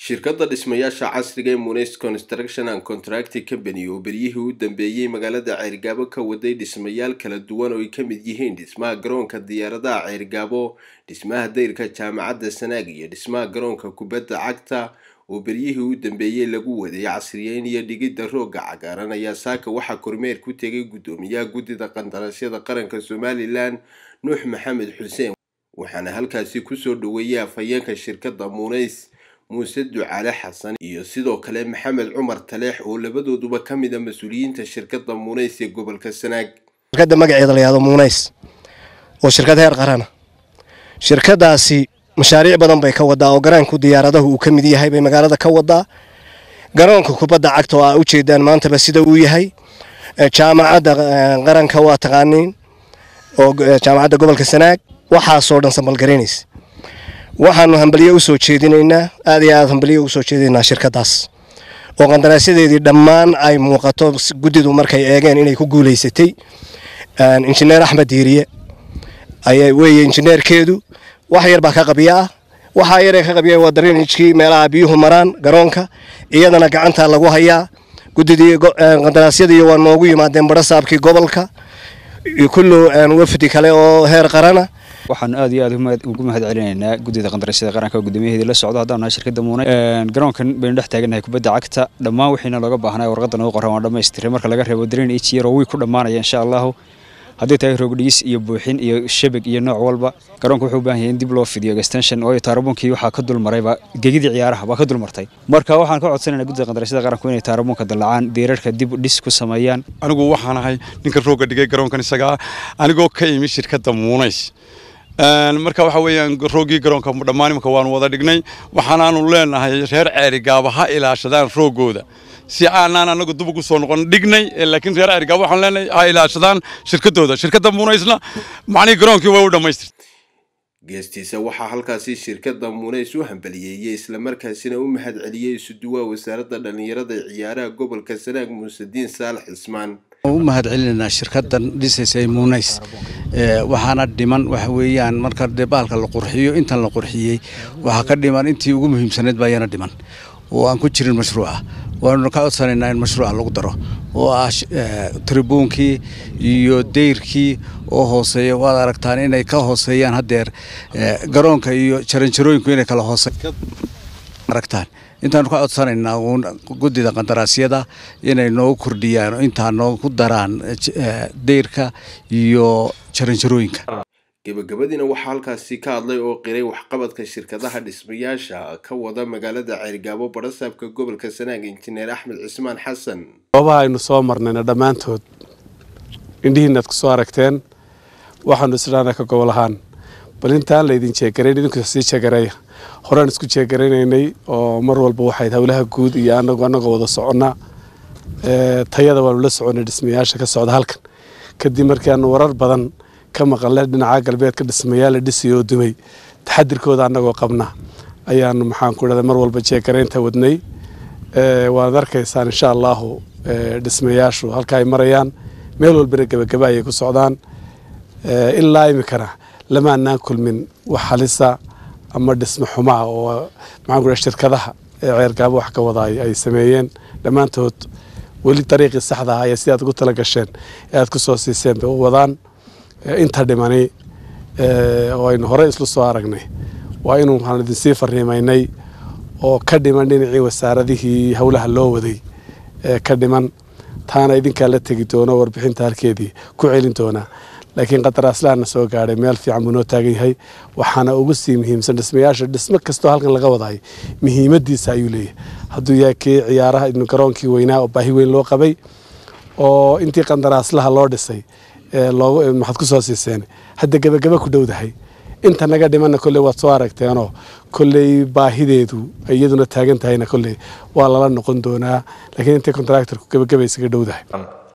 shirkadda dhismayaasha casriga ee munes construction and contracting company oo beryihii u dambeeyey magaalada ceyrgaabo ka waday dhismayaal kala duwan oo ay ka mid yihiin dhismaha garoonka diyaaradaha ceyrgaabo dhismaha dayrka jaamacadda sanaag iyo dhismaha garoonka kubadda cagta oo beryihii u dambeeyey lagu waday casriyeyn iyo dhigidda roogga cagaaran ayaa saaka waxaa kormeer ku tegay guddoomiyaha guddida qandaraasyada qaranka somalilan nuux maxamed xuseen waxaana halkaasi kusoo dhaweeyay afhayeenka shirkadda muneys muuse ducaale xasan iyo sidoo kale maxamed cumar taleex oo labadooduba ka mid a mas-uuliyiinta shirkadda muuneys ee gobolka sanaag shirkadda magaceeda la yihahdo muuneys oo shirkad heer qarana shirkadaasi mashaariic badan bay ka wadaa oo garaanku diyaaradahu uu ka mid yahay bay magaalada ka wadaa garoonka kubadda cagta oo aa ujeedaan maantaba sida uu yahay jaamacadda qaranka waa taqaaniin oo jaamacadda gobolka sanaag waxaasoo dhan sambalgaraynaysa waxaanu hambalyo usoo jeedinaynaa aad iyo aad hambalyo usoo jeedinaynaa shirkadaas oo qandaraasyadeedii dhammaan ay muuqato guddidu markay eegeen inay ku guulaysatay injineer axmed diiriye ayaa weeye injineerkeedu wax yar baa ka qabiya ah waxaa yaree ka qabiya waa darinijkii meelaha biyuhu maraan garoonka iyadana gacantaa lagu hayaa guddidii qandaraasyadii waa noogu yimaadeen barasaabkii gobolka kullu wafdi kale oo heer qarana waxaanu aad iyo aad ugu mahad celinaynaa guddida qandaraasyada qaranka oo guddoomiyaheedii la socdo haddaan nahay shirkadda muunay garoonkan baynu dhex taagannahay kubadda cagta dhammaan wixiina looga baahnaa warqadda noogu qoran waa dhammaystiray marka laga reebo dareen h yar oo wiy ku dhammaanaya insha allahu haddii tahay roogdhigis iyo buuxin iyo shabag iyo nooc walba garoonka wuxuu u baahan yahay in dib loo fidiyo extension oo taarabuunkii waxaa ka dulmarayba gegidii ciyaaraha baa ka dulmartay marka waxaan ka codsanaynaa guddida qandaraasyada qaranku inay taarabuunka dallacaan diirarka dib dhis ku sameeyaan anigu waxaan ahay ninka roogga dhigay garoonkan isagaa anigoo ka imi shirkadda muunays marka waxa weeyaan rooggii garoonka dhammaan imika waanu wada dhignay waxaanaanu leenahay reer ceerigaaba ha ilaashadaan rooggooda si aanaan anagu dub ugu soo noqon dhignay laakiin reer ceerigaaba waxaan leenahay ha ilaashadaan shirkadooda shirkadda muunaysna macnihii garoonkii way u dhammaystir geestiisa waxaa halkaasi shirkadda muuneys u hambaliyeeyey islamarkaasina u mahad celiyey isuduwaa wasaaradda dhallinyarada ee ciyaaraha gobolka sanaag muusediin saalax cismaan u mahad celinaynaa shirkaddan dhisaysa muuneys waxaana dhiman waxa weeyaan marka baalka la qurxiyo intan la qurxiyey waxaa ka dhiman intii ugu muhiimsanayd baa yana dhiman oo aan ku jirin mashruuca waanuna ka codsanaynaa in mashruuca lagu daro oo ah tribuunkii iyo dayrkii oo hooseeya waad aragtaan inay ka hooseeyaan haddeer garoonka iyo jaranjarooyinku inay kala hoose aragtaan intaanu ka codsanaynaa uun guddida qandaraasyada inay noogu kordhiyaan oo intaa noogu daraan dayrka iyo jaranjarooyinka gebagabadiina waxaa halkaasi ka hadlay oo qiray waxqabadka shirkadaha dhismayaasha ka wada magaalada ceyrgaabo barasaabka gobolka sanaag injineer axmed cismaan xasan goobaha aynu soo marnayna dhammaantood indhihiinaad ku soo aragteen waxaanu isdhaana ka gobol ahaan bal intaan laydin jeegarayn idinku sii jeegareeya horaan isku jeegaraynaynay oo mar walba waxayd howlaha guud iyo anagu anagoo wada soconnaa tayada waanu la soconay dhismayaasha ka socda halkan kadib markii aanu warar badan ka maqalnay dhinaca galbeedka dhismayaal la dhisay oo dumay taxadirkooda annagoo qabna ayaanu maxaan ku dhahday mar walba jeegaraynta wadnay waad arkaysaan insha allahu dhismayaashu halka ay marayaan meel walbana gebagaba ayay ku socdaan ilaa iminkana lama anaan kulmin wax halisa ama dhismo xumaa oo maxaan ku dhahay shirkadaha ee ceergaabo wax ka wada ay sameeyeen dhammaantood weli dariiqii saxda ah ayaa sidaad ugu tala gasheen ee aad ku soo siiseen bay u wadaan inta dhimani oo aynu horey islu soo aragnay waa inuu waxaan idinsii fariimaynay oo ka dhiman dhinacii wasaaradihii howlaha loo waday ka dhiman taana idinkaa la tegi doono warbixinta halkeedii ku celin doonaa laakiin qadaraaslaana soo gaadhay meel fiican buu noo taagan yahay waxaana ugu sii muhiimsan dhismayaasha dhismo kastoo halkan laga wadahay muhiimadiisa ayuu leeyahay hadduu yahay kii ciyaaraha garoonkii weynaa oo baahi weyn loo qabay oo intii qandaraaslaha loo dhisay maxaad ku soo siiseen hadda gebagaba ku dhowdahay inta naga dhimanna kolley waad soo aragteenoo kolley baahideedu iyaduna taagan tahayna kolley waa lala noqon doonaa laakiin intay contractorku gebagaba isaga dhowdahay